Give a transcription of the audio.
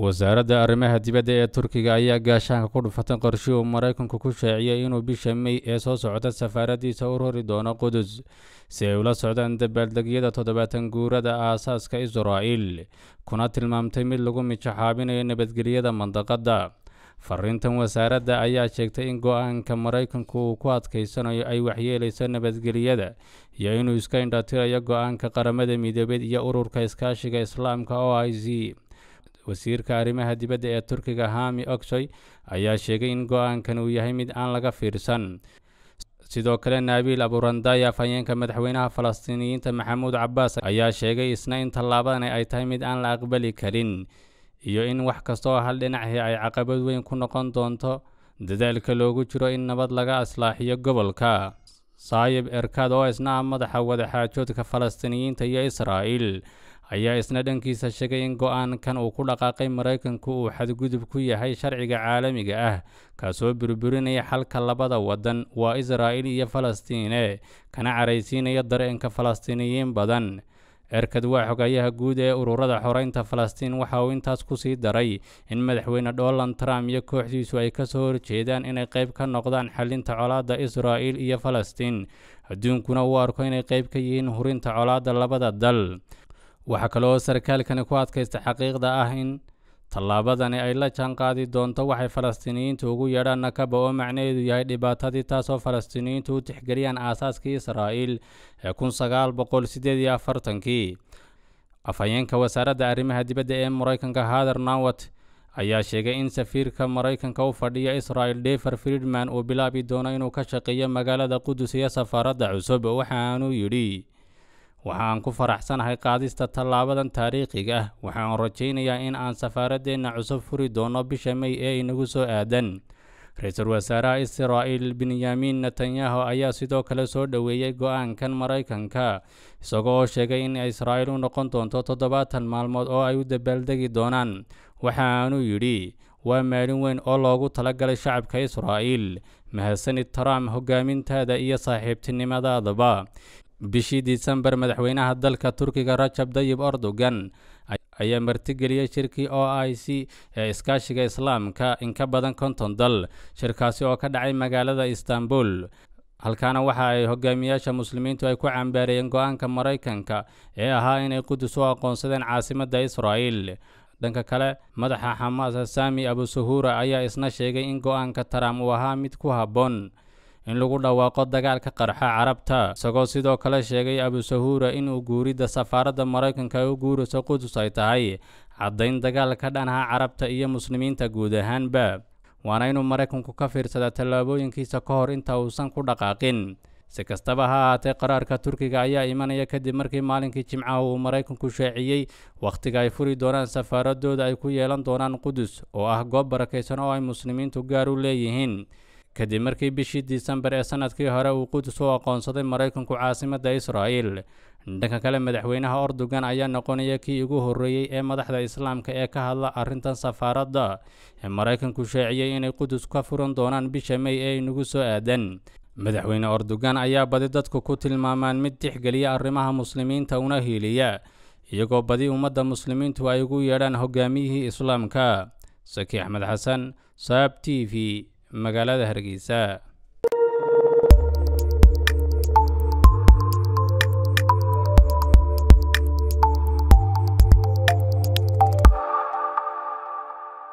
wasaaradda arrimaha dibadda ee turkiga ayaa gaashaanka ku dhufatay qorshe uu maraykanku ku shaaciyey inuu bisha mey ee soo socda safaaradiisa u rori doono qudus si ay ula socdaan dabaaldegyada toddobaatan guurada aasaaska israa'il kuna tilmaamtay mid lagu mijaxaabinayo nabadgelyada mandaqadda fariintan wasaaradda ayaa sheegtay in go-aanka maraykanku uu ku adkaysanayo ay waxyeelayso nabadgelyada iyo inuu iska indhatirayo go-aanka qaramada midoobeed iyo ururka iskaashiga islaamka o i c wasiirka arrimaha dibadda ee turkiga hami oksoy ayaa sheegay in go-aankan uu yahay mid aan laga fiirsan sidoo kale naabiil aburandaya afhayeenka madaxweynaha falastiiniyiinta maxamuud cabaas ayaa sheegay isna in tallaabadani ay tahay mid aan la aqbali karin iyo in wax kastaoo hal dhinacii ay caqabad weyn ku noqon doonto dadaalka loogu jiro in nabad laga aslaaxiyo gobolka saayib erkad oo isna ah madaxa wadaxaajoodka falastiiniyiinta iyo israa'il ayaa isna dhankiisa sheegay in go-aankan uu ku dhaqaaqay maraykanku uu xadgudub ku yahay sharciga caalamiga ah kaasoo burburinaya xalka labada waddan waa israa'il iyo falastiine kana caraysiinaya dareenka falastiiniyiin badan erkad waa xogayaha guud ee ururada xoreynta falastiin waxa uu intaas ku sii daray in madaxweyne donald trump iyo kooxdiisu ay ka soo horjeedaan inay qayb ka noqdaan xalinta colaadda israa'il iyo falastiin adduunkuna uu arko inay qayb ka yihiin hurinta colaadda labada dal waxaa kale oo sarkaalkani ku adkaysta xaqiiqda ah in tallaabadani ay la jaanqaadi doonto waxay falastiiniyiintu ugu yeedhaan nakaba oo macnaheedu yahay dhibaatadii taasoo falastiiniyiintu u tixgeliyaan aasaaskii israa'iil ee kun sagaal boqol siddeed iyo afartankii afhayeenka wasaaradda arrimaha dibadda ee maraykanka hader nawat ayaa sheegay in safiirka maraykanka u fadhiya israa'il defer friedman uu bilaabi doono inuu ka shaqeeyo magaalada qudus iyo safaaradda cusub waxaanuu yidhi waxaan ku faraxsanahay qaadista tallaabadan taariikhiga ah waxaan rajaynayaa in aan safaaradeenna cusub furi doono bisha mey ee inagu soo aadan ra-iisul wasaaraha israa'il benyamin netanyahu ayaa sidoo kale soo dhoweeyey go-aankan maraykanka isagoo oo sheegay in israa'il u noqon doonto toddobaatan maalmood oo ay u dabaaldegi doonaan waxaanuu yidhi waa maalin weyn oo loogu talagalay shacabka israa'il mahadsanid trump hogaamintaada iyo saaxiibtinimadaadaba bishii disembar madaxweynaha dalka turkiga rajab dayib erdogan ayaa martigeliyey shirkii o i c ee iskaashiga islaamka in ka badan konton dal shirkaasi oo ka dhacay magaalada istanbul halkaana waxa ay hogaamiyaasha muslimiintu ay ku cambaareeyeen go-aanka maraykanka ee ahaa inay qudus u aqoonsadeen caasimadda israa'il dhanka kale madaxa xamaas sami abusuhura ayaa isna sheegay in go-aanka trump uu ahaa mid ku habboon in lagu dhawaaqo dagaalka qarxa carabta isagoo sidoo kale sheegay abusahuura inuu guuridda safaaradda maraykanka ay u guurayso qudus ay tahay caddayn dagaal ka dhanaha carabta iyo muslimiinta guud ahaanba waana inuu maraykanku ka fiirsada tallaabooyinkiisa ka hor inta uusan ku dhaqaaqin si kastaba ha ahaatee qaraarka turkiga ayaa imanaya kadib markii maalinkii jimcaha uu maraykanku shaaciyey wakhtiga ay furi doonaan safaaradooda ay ku yeelan doonaan qudus oo ah goob barakaysan oo ay muslimiintu gaar u leeyihiin kadib markii bishii disembar ee sanadkii hore uu qudus u aqoonsaday maraykanku caasimadda israa'il dhanka kale madaxweynaha erdogan ayaa noqonaya kii ugu horreeyey ee madaxda islaamka ee ka hadla arrintan safaaradda ee maraykanku shaaciyey inay qudus ka furan doonaan bisha mey ee inagu soo aadan madaxweyne erdogan ayaa badi dadku ku tilmaamaan mid tixgeliya arrimaha muslimiinta una hiiliya iyagoo badi ummadda muslimiintu ay ugu yeedhaan hogaamiyihii islaamka saki axmed xasan saab t v magaalada hargeysa